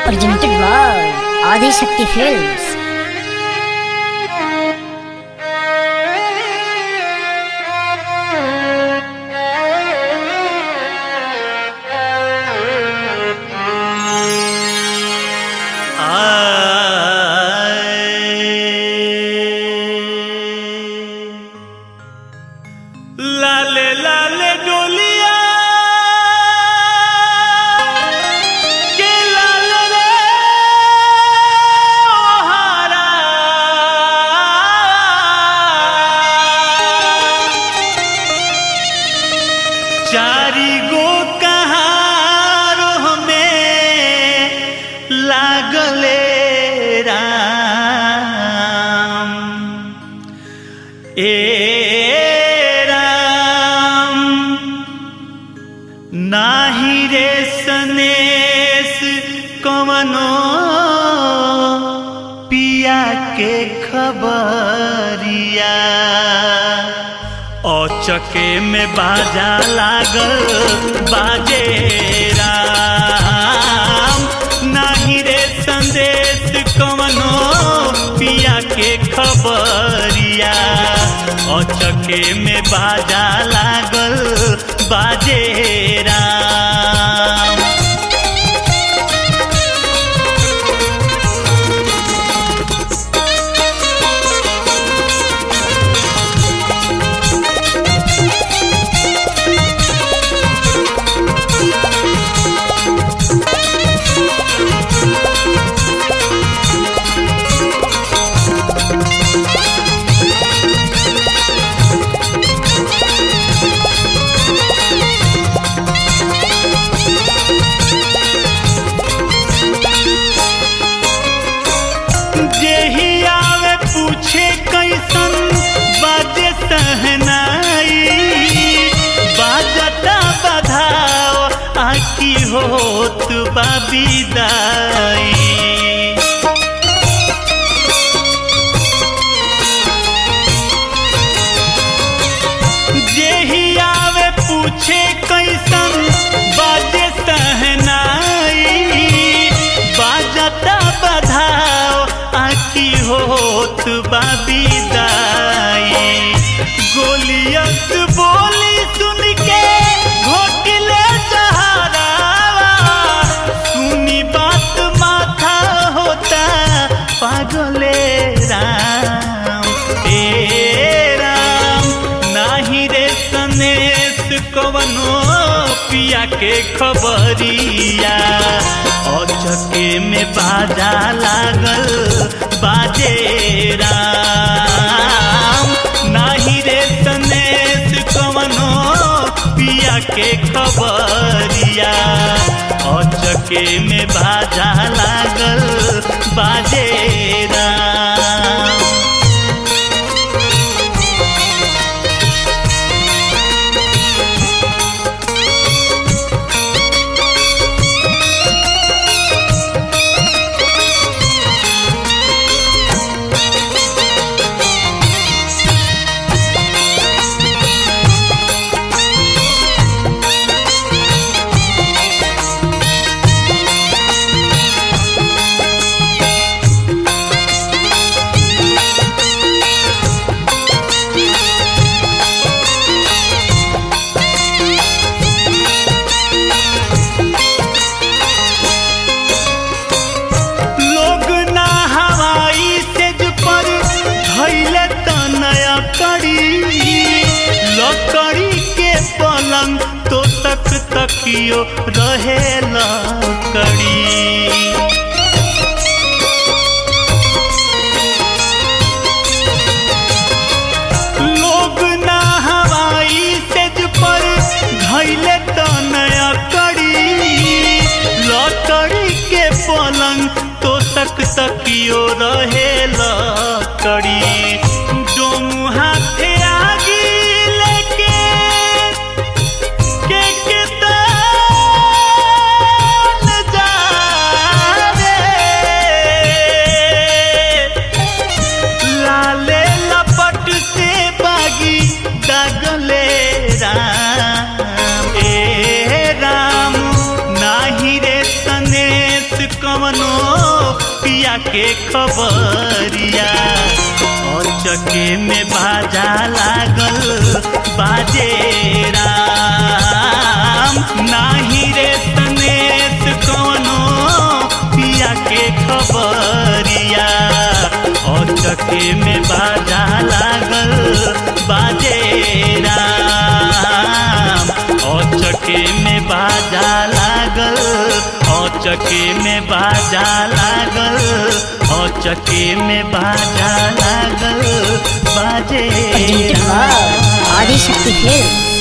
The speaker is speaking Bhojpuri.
presented by Adi Shakti Films. लाले लाले डोलिया के लाल रे ओहारा चारी गो कहारो में लागले राम ए राम नाही रे सनेस कवनो पिया के खबरिया औचके में बाजा लागल बाजे राम नाही रे संदेश कवनो पिया के खबरिया औचके में बाजा लागल बाजे राम जेही आवे पूछे कैसन बाजे सहनाई बाजता बधाओ आकी होत बाबीदाई जेही आवे पूछे कैसन बाजे सहनाई बाजता बधाओ आकी होत बाबीदाई गोलियत बोली सुन के घोटले सहारावा सुनी बात माथा होता पागले राम ए राम नाही रे सनेस कवनो पिया के खबरिया औचके में बाजा लागल बाजे राम नाही रे सनेस कवनो पिया के खबरिया औचके में बाजा लागल बाजे राम लोग ना हवाई सेज पर धैले त नया कड़ी लकड़ी के पलंग तो तक तकियो रहे लकड़ी लोग ना हवाई सेज पर धैले त नया कड़ी लकड़ी के पलंग तो तक तकियो रहे लकड़ी डोम हाथे आगी लेके के के ताल जा रे लाले लपट से बागी दगले राम ए राम नाही रे सनेस कवनो पिया के खबरिया चके में बाजा लागल बाजे राम नाही रे तनेत कोनो पिया के खबरिया चके में बाजा लागल बाजे राम चके में बाजा लागल चके में बाजा लागल चके में बाजा लागल बाजे Presented by Adi Shakti Films.